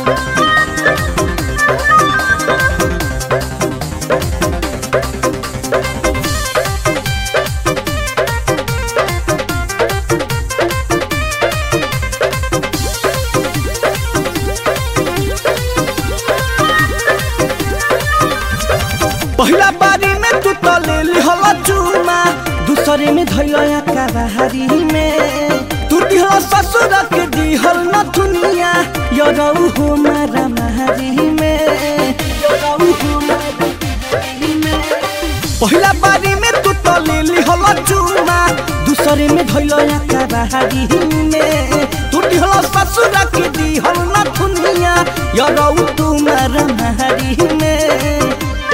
पहिला बारी में तू तो ले लिहला चूमा दूसरे में धैया काबारी में तू दिहला ससुर के दिहल न दुनिया यरऊ हो मारा मारी में यरऊ हो मारा मारी में पहिला बारी में तू तो ले लिहला चूमा दूसरे में धैया काबारी में तू दिहला ससुर के दिहल न दुनिया यरऊ तू मारा मारी में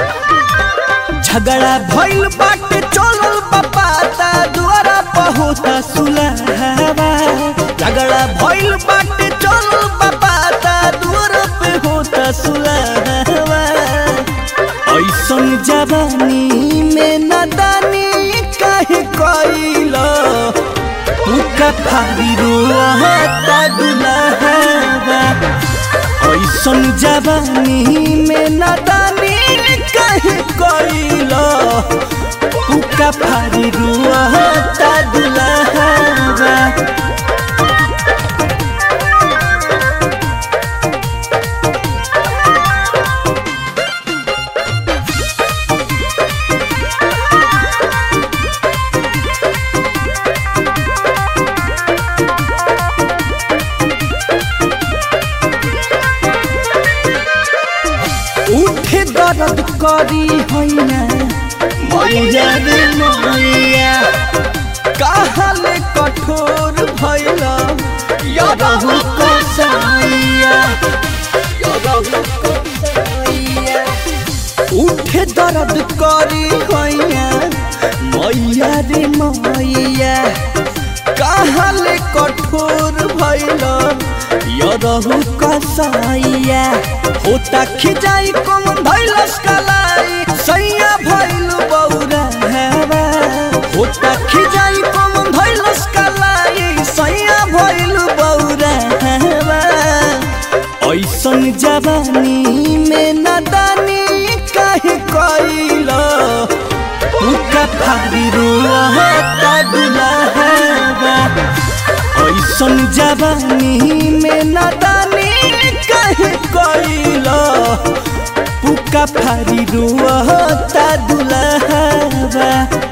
झगड़ा भइल बाटे चलल बपाता दुआरा पहुता सुलहवा झगड़ा भइल बाटे चलल बपाता दुआरा पे होता सुलहवा ऐसन जवानी में नदानी काहे कइला उका फारी रोता दुलहवा ऐसन जवानी में नदानी कहे कइला उका फारी रुआता दुलहवा उठे दर्द करी हैना मैया रे मैया कहले कठोर भैला यरहु कसाइया यरहु कसाइया उठे दर्द करी हैना मैया रे मैया कहले कठोर भैला यरहु कसाइया होता खिजाई कौन धैलस कलाई सैया भइल बौरा हेवा होता खिजाई कौन धैलस कलाई सैया भइल बौरा हेवा ऐसन जवानी में नदानी काहे कइला उका फारी रोता दुलहवा ऐसन जवानी में नदानी काहे कइला पुका फारी रोता दुलहवा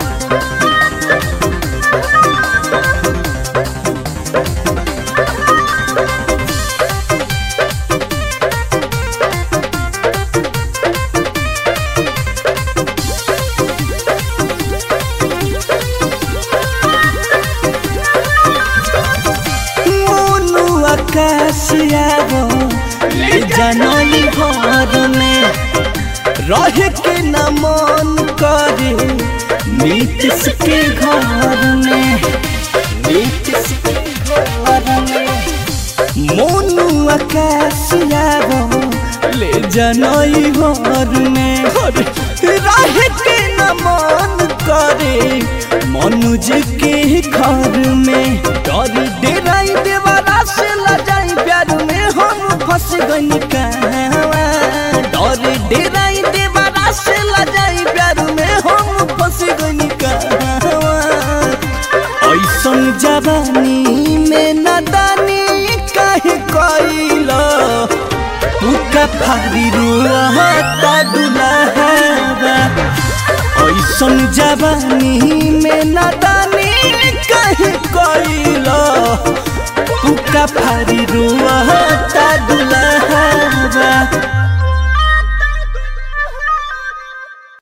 मोनू आकाश आवो ले जानई घर में रहे के न मन करे नीतिश के घर में नीतिश के घर में मोनू आकाश आवो ले जानई घर में रहे के न मन करे मनुज के घर में डर डेराई देवारा से लजाई प्यार में हम फंस गई कहवा डर डेराई देवारा से लजाई प्यार में हम फंस गई कहवा ऐसन जवानी में नदानी काहे कइला उका फारी रोता दुलहवा ऐसन जवानी में नदानी काहे कइला उका फारी